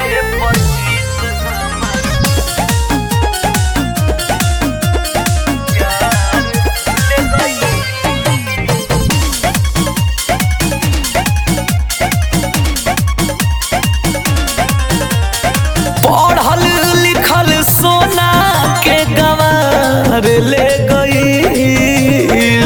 पढ़ल लिखल सोना के गंवार ले गई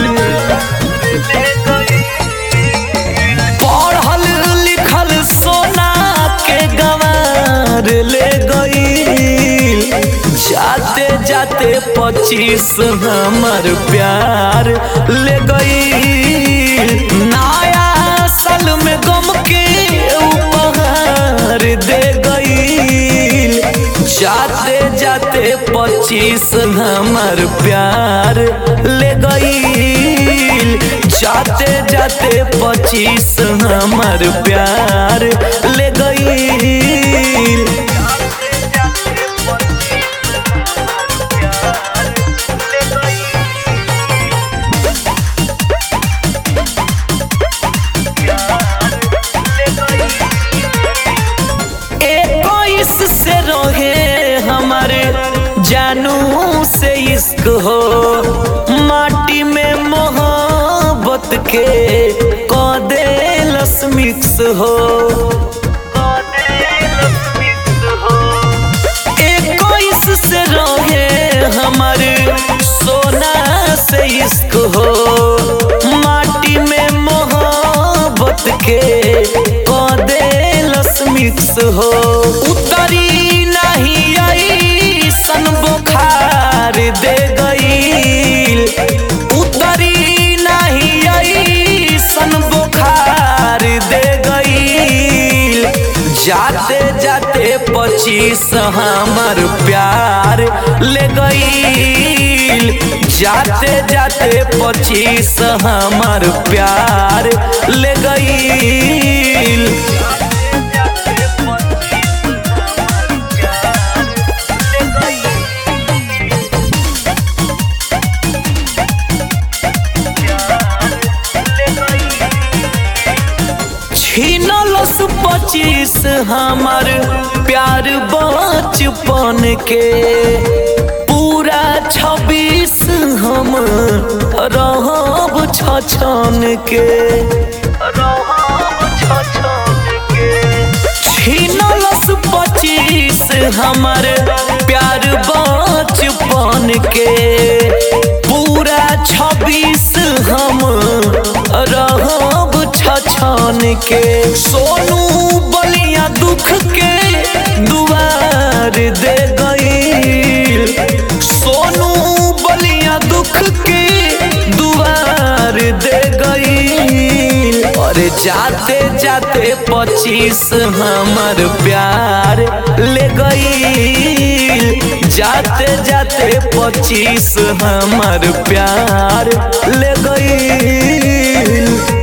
पढ़ल लिखल सोना के गंवार ले गई जाते जाते पच्चीस हमर प्यार ले गई नया साल में गम के उपहार दे गई जाते जाते पच्चीस हमर प्यार ले गई जाते जाते पच्चीस हमर प्यार ले गई इक्कीस से रहे हमारे जानू से इश्क हो माटी में मोहब्बत के कदे मिक्स हो इक्कीस से रहे हमारे सोना से इश्क हो माटी में मोहब्बत के कदे मिक्स हो उतरी नहीं आई सन बुखार दे गई उतरी नहीं आई सन बुखार दे गई जाते जाते पच्चीस हमर प्यार ले गई जाते जाते पच्चीस हमर प्यार ले गई छीनलस पच्चीस हमर प्यार बचपन के पूरा छब्बीस हम रहब छछन के छीनलस पच्चीस हमर प्यार बचपन के पूरा छब्बीस हम रहब छछन के सोनू बलिया दुख के दुआर दे गई सोनू बलिया दुख के दुआर दे गई अरे जाते जाते पच्चीस हमर प्यार ले गई जाते जाते पच्चीस हमर प्यार ले गई